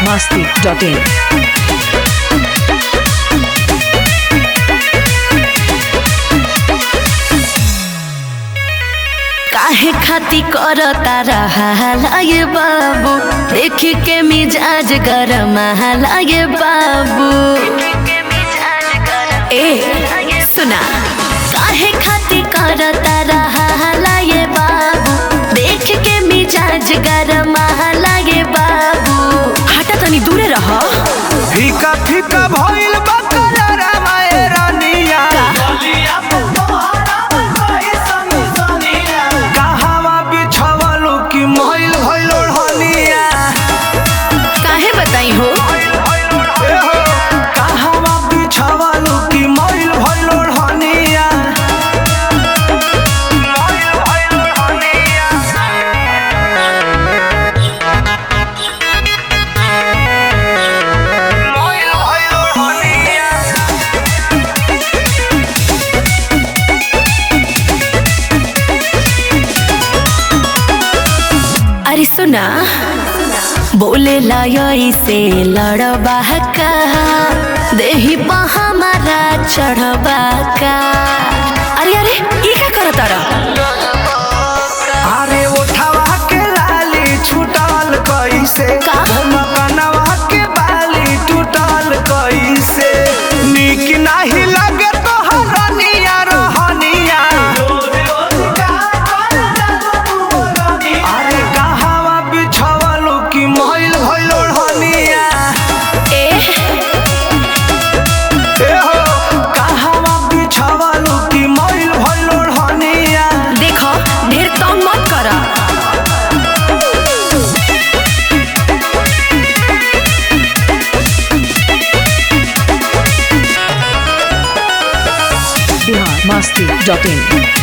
masti.in. काहे खाती कर तारा लागे बाबू देख के मिजाज गरम लागे बाबू ए सुना काहे खाती कर तारा लागे बाबू देख के मिजाज गरम लागे बाबू हटा तनी दूरे रह फीका फीका भइल बा करारा माए रानिया कहवा बिछवलू कि मइल भइल ओढ़निया काहे बताई हो ए हो कहवा बिछवलू कि मइल भइल ओढ़निया मइल भइल ओढ़निया मइल भइल ओढ़निया अरे सुना बोले लाय से लड़बा का देही पा हमारा चढ़बा का अरे अरे ये क्या करत तारा अरे उठावा के लाली छूटल कैसे का? मकनवा के बाली टूटल कैसे निक नाही लगे तो हरनिया रहनिया अरे कहवा बिछवलू कि मइल भइल ओढ़निया ए ए हो कहवा बिछवलू कि मइल भइल ओढ़निया देखो ढेर तंग मत करा Bihar masti.in.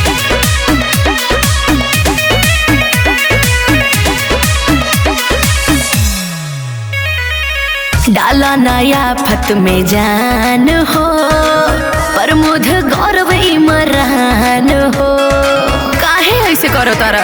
डाला नया फत में जान हो प्रमोद गौरव इमरान हो काहे ऐसे करो तारा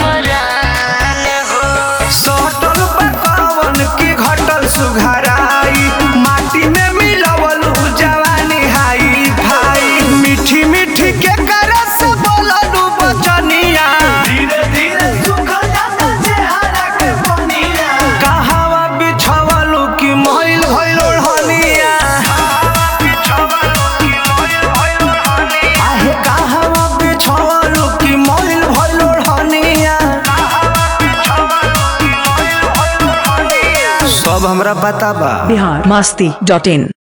सटल पकावन के घटल सुघराई माटी में मिलवलू जवानी हाई भाई मीठी मीठी के करस बोललू बचनिया धीरे धीरे सुखल जाता चेहरा के पनिया कहवा बिछवलू कि मइल भइल ओढ़निया आहे कहवा बिछवलू कि मइल भइल ओढ़निया सब हमरा बताबा Bihar masti.in.